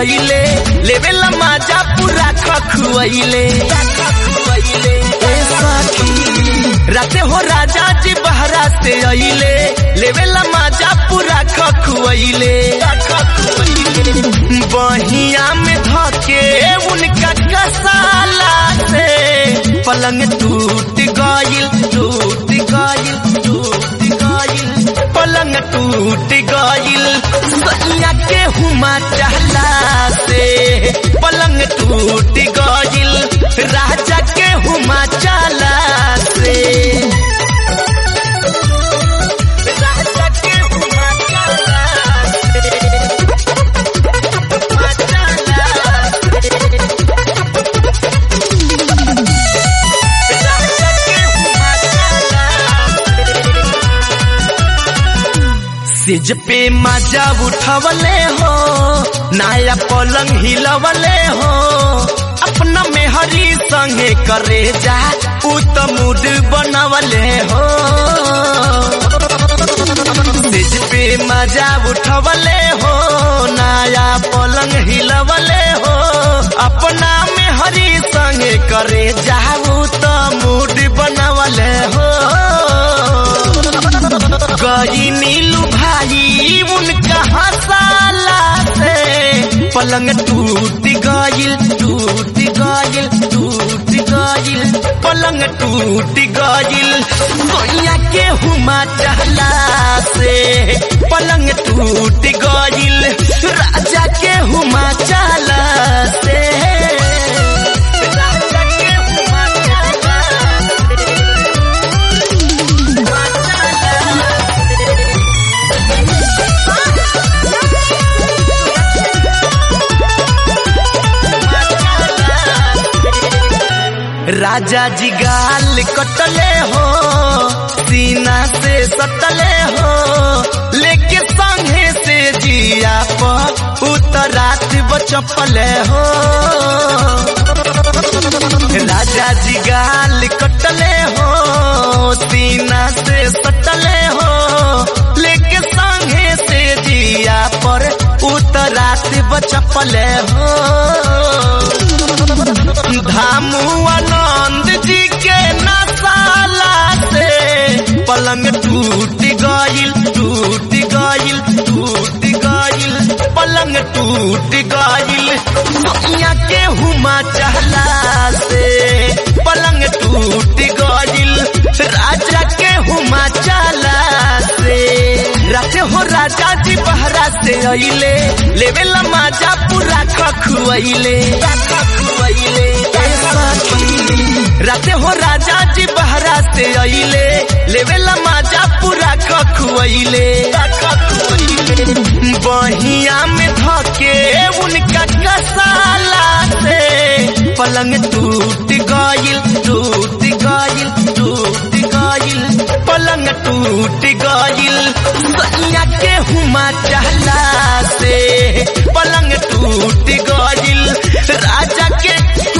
अइले लेवेला माजा पूरा खखुआइले ए सखी राते हो राजा जी बहरा से अइले लेवेला माजा पूरा खखुआइले बहिया में धके उनका कसाला से पलंग टूट गइल टूट गइल टूट गइल पलंग टूट गइल सैया के हुमा चहला से पलंग टूट गइल राजा के हुमा चला से राजा के हुमा चला सिज पे मजा उठवले हो नया पलंग हिलवले हो अपना मेहरी संगे करे जा उ त मूड बनवले हो सिज पे मजा उठवले हो नया पलंग हिलवले हो अपना मेहरी संगे करे जा उ त मूड बनवले हो गई नीलू भाई उनका हसाला से पलंग टूट गइल टूट गइल टूट गइल पलंग टूट गइल सोनिया के हुमा चहला से पलंग टूट गइल राजा के हुमा चला से राजा के हुमा चला राजा जी गाल कटले हो सीना से सटले हो लेके संगे से जिया पर उतरात बचपले हो राजा जी गाल कटले हो सीना से सटले हो लेके संगे से जिया पर उतरात बचपले हो धामू आनंद जी के नसाला से पलंग टूट गइल टूट गइल टूट गइल पलंग टूट गइल सोनिया के हुमा चहला से पलंग टूट गइल राजा के हुमा चला से राते हो राजा जी बहरा से अइले लेवेला माजा पूरा खखुआइले खखुआइले राते हो राजा जी बहरा से अइले लेवेला माजा पूरा खखुआइले बहिया में धके उनका कसाला से पलंग टूट गइल टूट गइल टूट गइल पलंग टूट गइल सैया के हुमा चहला से पलंग टूट गइल राजा के